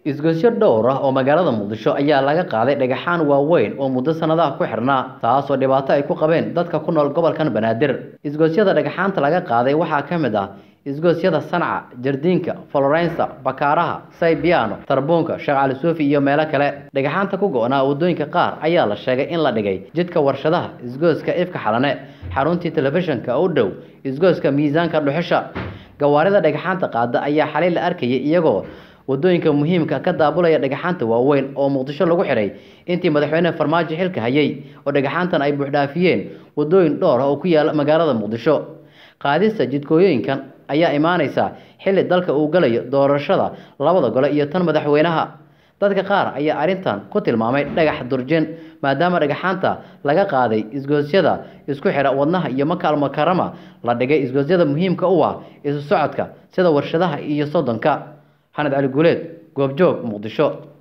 isgoysyo dhowr ah oo magaalada muqdisho ayaa laga qaaday dhagaxaan waaweyn oo muddo sanadaha ku xirnaa taasoo dhibaato ay ku qabeen dadka ku nool gobolkan banaadir isgoysyada dhagaxaanta laga qaaday waxaa ka mid ah isgoosyada sanca jardiinka florensa bakaaraha saybiano tarbuunka sheekh cali suufi iyo meelo kale dhagaxaanta ku go-naa waddooyinka qaar ayaa la sheegay in la dhigay jidka warshadaha isgooska ifka xalane xaruntii telefishinka u dhow isgooska miisaanka dhuxusha gawaarida dhagaxaanta qaada ayaa xalay la arkayay iyagoo waddooyinka muhiimka ka daabulaya dhagaxaanta waaweyn oo muqdisho lagu xidhay intii madaxweyne farmaajo xilka hayay oo dhagaxaantan ay buuxdhaafiyeen waddooyin dhowr ah oo ku yaala magaalada muqdisho qaadista jidkooyooyinkan ayaa imaaneysa xilli dalka uu galayo doorashada labada gole iyo tan madaxweynaha dadka qaar ayaa arrintan ku tilmaamay dhagax durjin maadaama dhagaxaanta laga qaaday isgoosyada isku xidha wadnaha iyo makaal makarama la dhigay isgoosyada muhiimka u ah isu socodka sida warshadaha iyo soddonka xanad cali guuleed goobjoog muqdisho